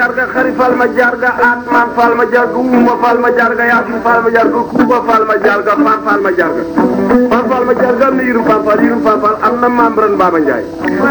jarga xari fal ma jarga atman fal ma jarga uma fal ma jarga yasin fal ma jarga kuba fal ma jarga fan fal ma jarga fan fal ma jarga am na yirum fan fal yirum fan fal am na membran Baba Ndiaye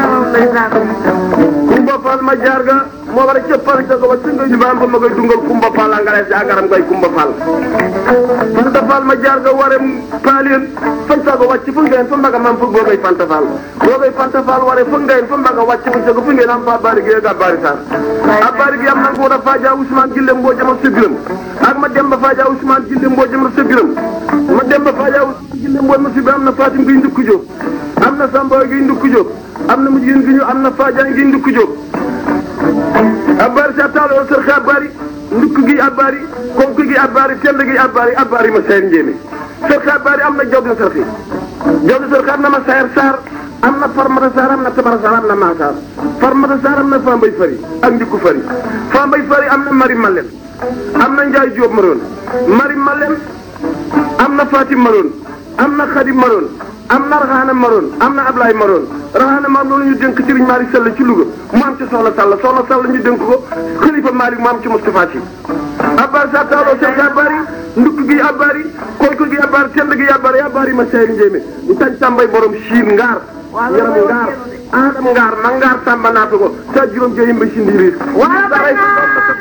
kumba fal ma jarga moo war a cëppal ca ko ba singa ñu bam fa ma koy dungal kumba fal a ngale si agaram koy kumba fal fanta fal ma jarga ware paalien fan sago wàcc fu ngeen fa mbaga mam fu googay fanta fal googay fanta fal ware fu ngeen fa mbaga wàcc fu sago fu ngeen am fa bari gi ga bari sar a bari gi am na ko da faja Ousmane Gille mboo jama sebiram ak ma demba faja Ousmane Gille mboo jama sebiram ma demba faja Ousmane Gille mboo ma sebiram am na Fatim gi ndukku jóg am na Samba gi ndukku jóg am na mujjin gi ñu am na Fadia gi ndukku jóg abari sa taalo sër xa abari ndukk gi abari konk gi abari tend gi abari abari ma sayar njéeme sër xa abari am na jawdi sër xi jawdi sër xa am na ma sayar saar am na farmata saar am na tabara saar am na maasaar farmata saar am na fambay fari ak ndikku fari fambay fari am na mari malen am na njaay jóob maroon mari malen am na fatim maroon am na xadim maroon am na raxaana maroon am na ablaay maroon raxaana maam loolu ñu dénk Serigne Malick Sall ci Louga mu am ci soxna Sall soxna Sall ñu dénk ko xalifa Malick mu am ci Moustapha Sy abbar sa taaloo sek abari ndukk gi abari koyko gi abari tend gi abari abari ma seyri njéemé ñu tañ tàmbay borom siin ngaar yaram ngaar aadam ngaar ma ngaar tàmba naata ko sa juróom joyim ba si ndiiriir